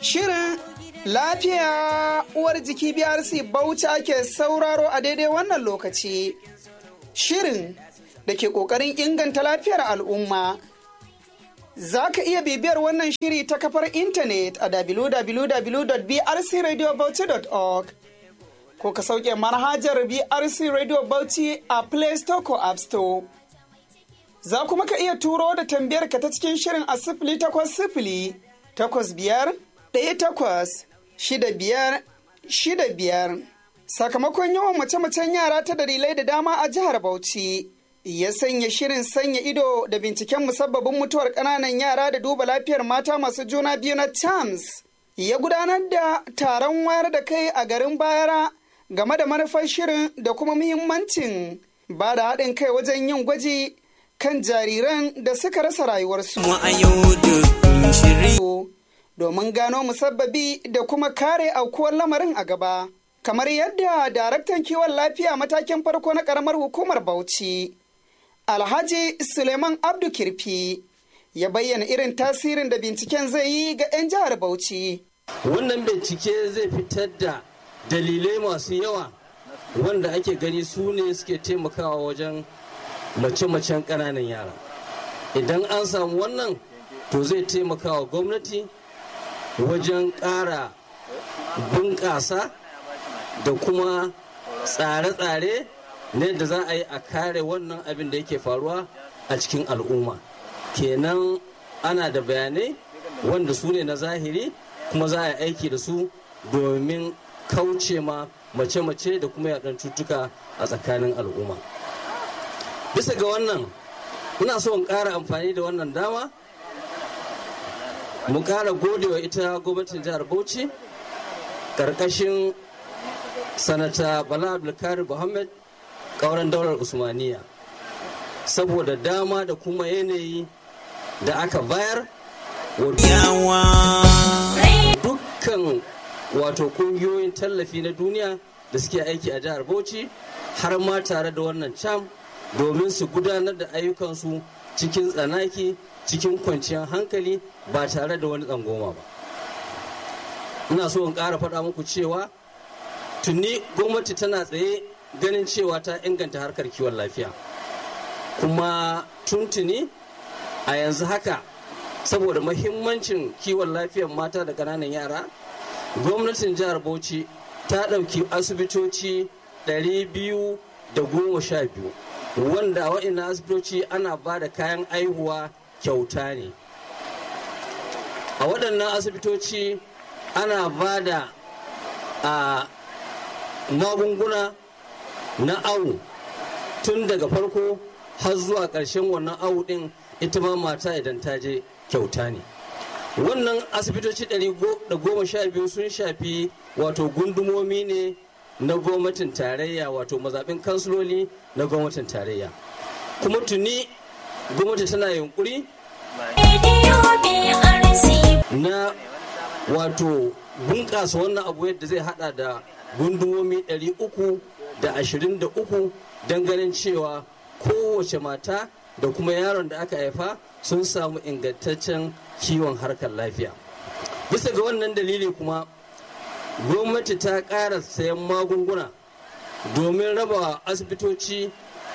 Shirin lafiya uwar jiki BRC Bauchi ke sauraro a daidai wannan lokaci. Shirin da ke ƙoƙarin inganta lafiyar al'umma. Za ka iya bibiyar wannan shiri ta kafar intanet a www.brcradiobauchi.org ko ka sauke manhajar BRC Radio Bauchi a Play Store ko App Store. Za kuma ka iya turo da tambayar ka ta cikin shirin a sifili takwas sifili takwas biyar ɗaya takwas shida biyar shida biyar. Sakamakon yawan mace-macen yara ta dalilai da dama a jihar Bauchi. Ya sanya shirin sanya ido da binciken musabbabin mutuwar ƙananan yara da duba lafiyar mata masu juna biyu na CHAMS. Ya gudanar da taron wayar da kai a garin Bayara game da manufar shirin da kuma muhimmancin ba da haɗin kai wajen yin gwaji kan jariran da suka rasa rayuwarsu. Domin gano musabbabi da kuma kare aukuwar lamarin a gaba. Kamar yadda daraktan kiwon lafiya matakin farko na ƙaramar hukumar Bauchi, Alhaji Suleiman Abdu Kirfi, ya bayyana irin tasirin da binciken zai yi ga 'yan jihar Bauchi. Wannan bincike zai fitar da dalilai masu yawa wanda ake gani su ne suke taimakawa wajen mace-macen ƙananan yara idan an samu wannan to zai taimaka wa gwamnati wajen ƙara bunƙasa da kuma tsare-tsare ne da za a yi a kare wannan abin da yake faruwa a cikin al'umma kenan ana da bayanai wanda su ne na zahiri kuma za a yi aiki da su domin kauce ma mace-mace da kuma yaɗan cutuka a tsakanin al'umma bisa ga wannan ina so in ƙara amfani da wannan dama mu ƙara godewa ita gwamnatin jihar bauchi ƙarƙashin sanata bala abdulkarir muhammad ƙauren daular usmaniya saboda dama da kuma yanayi da aka bayar dukkan wato ƙungiyoyin tallafi na duniya da suke aiki a jihar bauchi har ma tare da wannan cam domin su gudanar da ayyukansu cikin tsanaki cikin kwanciyar hankali ba tare da wani tsangoma ba ina so in ƙara faɗa muku cewa tuni gwamnati tana tsaye ganin cewa ta inganta harkar kiwon lafiya kuma tuntuni a yanzu haka saboda mahimmancin kiwon lafiyar mata da ƙananan yara gwamnatin jihar bauchi ta ɗauki asibitoci 212 wanda wa'ina asibitoci ana ba da kayan aihuwa kyauta ne a waɗannan asibitoci ana ba da a magunguna na awu tun daga farko har zuwa ƙarshen wannan awu ɗin ita ma mata idan ta je kyauta ne wannan asibitoci 112 sun shafi wato gundumomi ne na gwamnatin tarayya wato mazaɓin kansiloli na gwamnatin tarayya kuma tuni gwamnati tana yunkuri na wato bunƙasa wannan abu yadda zai hada da gundumomi 323 don ganin cewa kowace mata da kuma yaron da aka haifa sun samu ingantaccen kiwon harkar lafiya bisa ga wannan dalili kuma gwamnati ta ƙara sayan magunguna domin raba asibitoci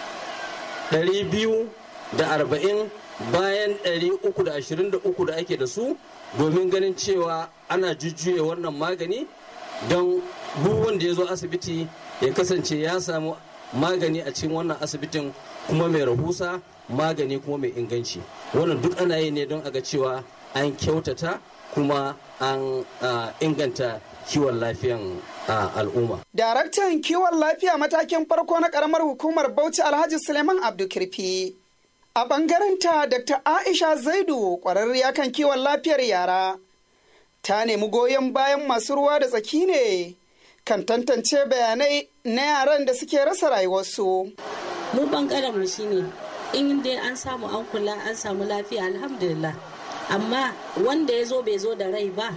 240 bayan 323 da ake da su domin ganin cewa ana jujjuya wannan magani don duk wanda ya zo asibiti ya kasance ya samu magani a cikin wannan asibitin kuma mai rahusa magani kuma mai inganci wannan duk ana yi ne don a ga cewa an kyautata kuma an inganta kiwon lafiyan al'umma. Daraktan kiwon lafiya matakin farko na karamar hukumar Bauchi Alhaji Suleiman Abdulkirfi. A ɓangarenta Dr. Aisha Zaidu ƙwararriya kan kiwon lafiyar yara. Ta nemi goyon bayan masu ruwa da tsaki ne kan tantance bayanai na yaran da suke rasa rayuwarsu. Mu ɓangaren mu shine in dai an samu an kula an samu lafiya alhamdulillah. Amma wanda ya zo bai zo da rai ba.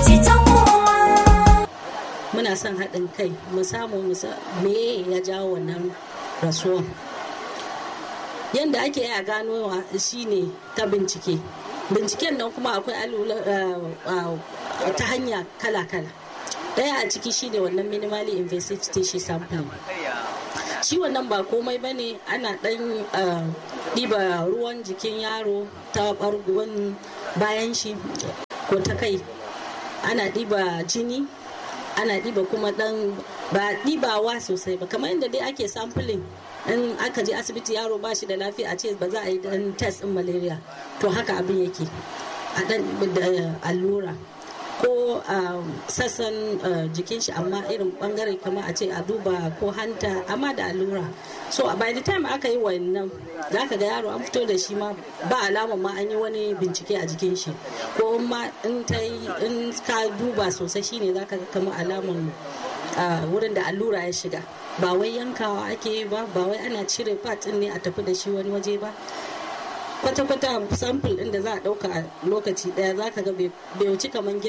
muna son haɗin kai mu samu me ya jawo wannan rasuwan yadda ake a ganowa shine ta bincike binciken nan kuma akwai ta hanya kala-kala daya a ciki shine wannan minimally invasive tissue sampling shi wannan ba komai ba ne ana dan ɗiba ruwan jikin yaro ta ɓargon bayan shi ko ta kai ana ɗiba jini ana ɗiba kuma ɗan ba ɗibawa sosai ba kamar yadda dai ake sampling in aka je asibiti yaro ba shi da lafiya a ce ba za a yi dan test din malaria to haka abin yake a dan allura ko sassan jikin shi amma irin bangare kamar a ce a duba ko hanta amma da allura so by the time aka yi wannan za ka ga yaro an fito da shi ma ba alama ma an yi wani bincike a jikin shi ko ma in ta in ka duba sosai shine za ka ga kamar alaman wurin da allura ya shiga ba wai yankawa ake yi ba ba wai ana cire part ne a tafi da shi wani waje ba kwata-kwata sample ɗin da za a ɗauka a lokaci ɗaya za ka ga bai wuci kaman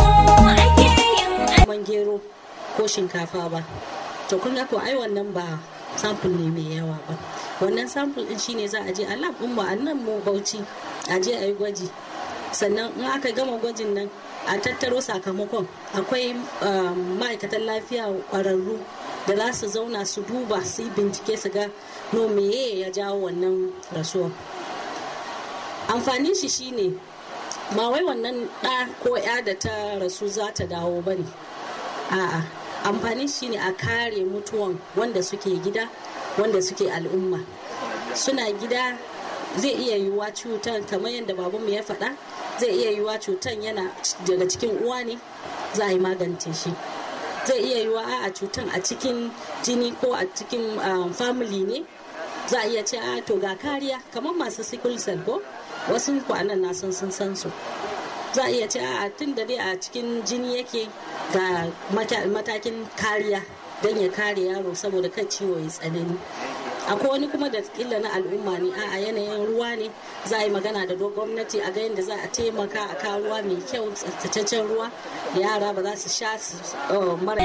gero ko shinkafa ba to kun ga ko ai wannan ba sample ne mai yawa ba wannan sample ɗin shine za a je a lab ɗin mu a nan mu bauchi a je a yi gwaji sannan in aka gama gwajin nan a tattaro sakamakon akwai ma'aikatan lafiya ƙwararru da za su zauna su duba su yi bincike su ga no meye ya jawo wannan rasuwa amfanin shi shine ba wai wannan ɗa ko ya da ta rasu za ta dawo ba ne a'a amfanin shi ne a kare mutuwan wanda suke gida wanda suke al'umma suna gida zai iya yiwuwa cutar kamar yadda babanmu ya faɗa zai iya yiwuwa cutar yana daga cikin uwa ne za a yi magance shi zai iya yiwa a cutan a cikin jini ko a cikin family ne za a iya ce a to ga kariya kamar masu sickle cell ko wasu kwanan na sun sun san su za a iya ce a tun da dai a cikin jini yake ga matakin kariya don ya kare yaro saboda kan ciwo ya tsanani akwai wani kuma da illa na al'umma ne a yanayin ruwa ne za a yi magana da gwamnati a ga yadda za a taimaka a kawo ruwa mai kyau tsaftataccen ruwa yara ba za su sha su mara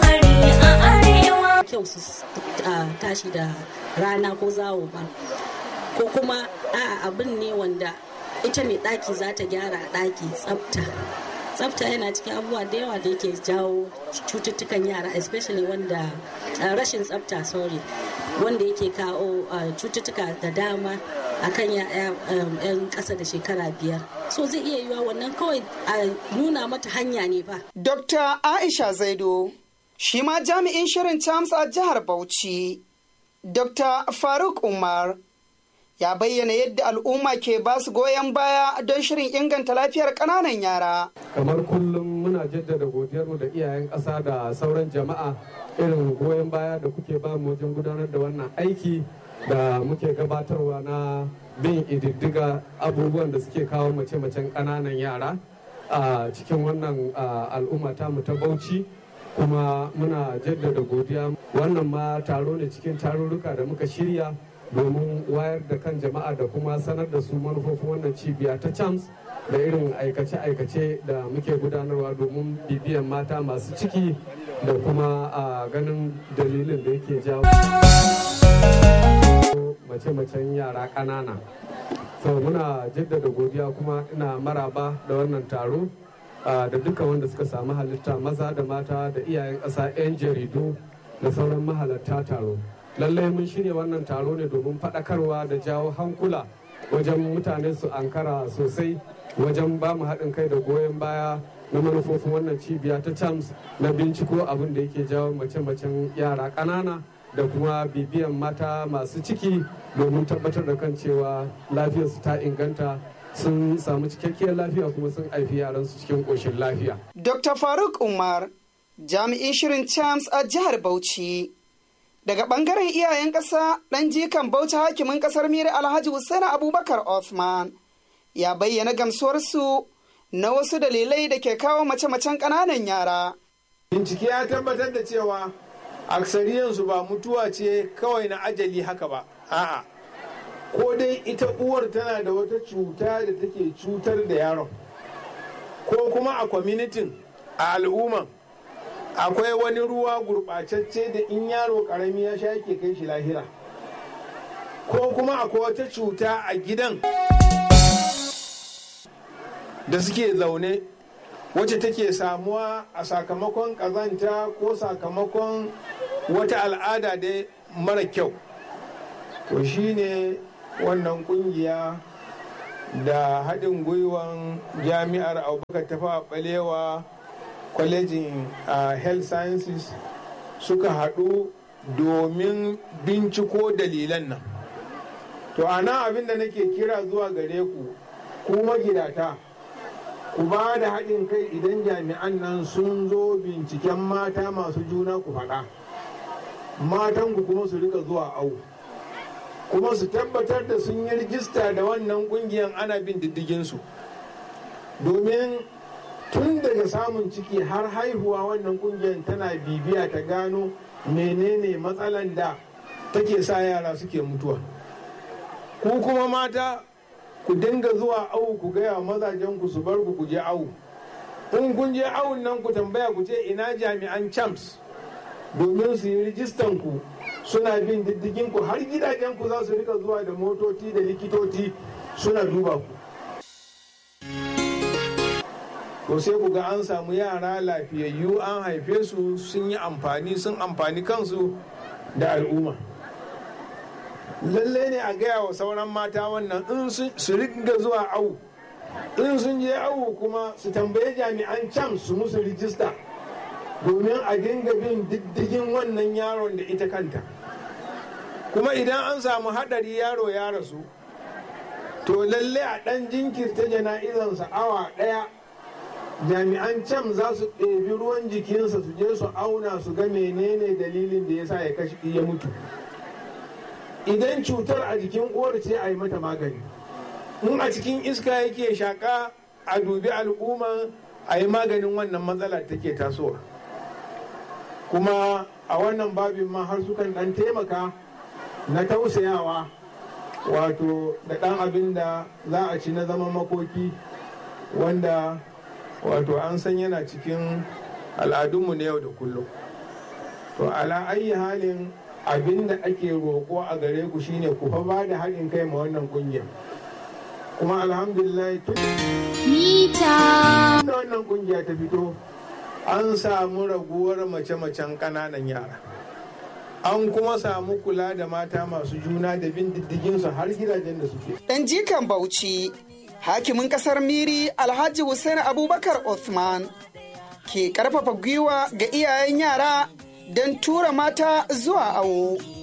kyau su tashi da rana ko zawo ba ko kuma a abin ne wanda ita mai ɗaki za ta gyara ɗaki tsafta tsafta yana cikin abubuwa da yawa da yake jawo cututtukan yara especially wanda rashin tsafta sorry wanda yake kawo cututtuka da dama akan yan ƙasa da shekara biyar so zai iya yiwa wannan kawai a nuna mata hanya ne ba dr aisha zaido shi ma jami'in shirin chams a jihar bauchi dr faruk umar ya bayyana yadda al'umma ke ba su goyon baya don shirin inganta lafiyar ƙananan yara. kamar kullum muna jaddada godiyarmu da iyayen ƙasa da sauran jama'a irin goyon baya da kuke ba mu wajen gudanar da wannan aiki da muke gabatarwa na bin ididdiga abubuwan da suke kawo mace-macen ƙananan yara a cikin wannan al'umma mu ta bauchi kuma muna jaddada godiya wannan ma taro ne cikin tarurruka da muka shirya domin wayar da kan jama'a da kuma sanar da su manufofin wannan cibiya ta chams da irin aikace-aikace da muke gudanarwa domin bibiyan mata masu ciki da kuma a ganin dalilin da yake jawo mace-macen yara ƙanana so muna jaddada godiya kuma ina maraba da wannan taro da duka wanda suka samu halitta maza da mata da iyayen ƙasa 'yan jaridu da sauran mahalarta taro lallai mun shirya wannan taro ne domin faɗakarwa da jawo hankula wajen mutane su ankara sosai wajen ba mu haɗin kai da goyon baya na manufofin wannan cibiya ta chams na binciko abin da yake jawo mace-macen yara ƙanana da kuma bibiyan mata masu ciki domin tabbatar da kan cewa lafiyarsu ta inganta sun samu cikakkiyar lafiya kuma sun haifi yaransu cikin ƙoshin lafiya. Dr. Faruk Umar, jami'in shirin chams a jihar Bauchi. Daga ɓangaren iyayen ƙasa ɗan jikan Bauchi hakimin ƙasar Miri Alhaji Hussein Abubakar Othman ya bayyana gamsuwarsu na wasu dalilai da ke kawo mace-macen ƙananan yara. Bincike ya tabbatar da cewa aksariyansu ba mutuwa ce kawai na ajali haka ba, a'a. Ko dai ita uwar tana da wata cuta da take cutar da yaron, ko kuma a kwamitin a al'umman akwai wani ruwa gurɓacacce da in yaro ƙarami ya sha yake kai shi lahira ko kuma akwai wata cuta a gidan da suke zaune wacce take samuwa a sakamakon ƙazanta ko sakamakon wata al'ada da mara kyau to shine wannan kungiya da haɗin gwiwan jami'ar abubakar tafa balewa kwalejin health sciences suka haɗu domin binciko dalilan nan to ana abin da nake kira zuwa gare ku ku magidata ku ba da haɗin kai idan jami'an nan sun zo binciken mata masu juna ku faɗa matanku kuma su rika zuwa au kuma su tabbatar da sun yi rijista da wannan ƙungiyar ana bin diddiginsu domin tun daga samun ciki har haihuwa wannan ƙungiyar tana bibiya ta gano menene matsalan da take sa yara suke mutuwa ku kuma mata ku dinga zuwa awu ku gaya mazajen ku su bar ku ku je awu in kun je awun nan ku tambaya ku ce ina jami'an champs domin su yi rijistan ku suna bin diddigin ku har gidajen ku za su rika zuwa da motoci da likitoci suna duba ku to sai ku ga an samu yara lafiyayyu an haife su sun yi amfani sun amfani kansu da al'umma lalle ne a gaya wa sauran mata wannan in su riga zuwa awu in sun je awu kuma su tambaye jami'an can su musu rijista domin a dinga bin diddigin wannan yaron da ita kanta kuma idan an samu haɗari yaro ya rasu to lalle a ɗan jinkirta jana'izansa awa ɗaya jami'an can za su ɗebi ruwan jikinsa su je su auna su ga menene dalilin da ya sa ya kashi ya mutu idan cutar a jikin uwar ce a yi mata magani in a cikin iska yake shaƙa a dubi al'umma a yi maganin wannan matsala take tasowa kuma a wannan babin ma har sukan ɗan taimaka na tausayawa wato da ɗan abin da za a ci na zama makoki wanda wato an san yana cikin al'adunmu na yau da kullum to ala ayi halin abin da ake roƙo a gare ku shine ku fa ba da haɗin kai ma wannan ƙungiyar kuma alhamdulillah tun da wannan ƙungiya ta fito an samu raguwar mace-macen ƙananan yara an kuma samu kula da mata masu juna da bin diddiginsu har gidajen da suke Dan jikan Bauchi, hakimin kasar Miri Alhaji Hussein Abubakar Othman ke karfafa gwiwa ga iyayen yara don tura mata zuwa awo.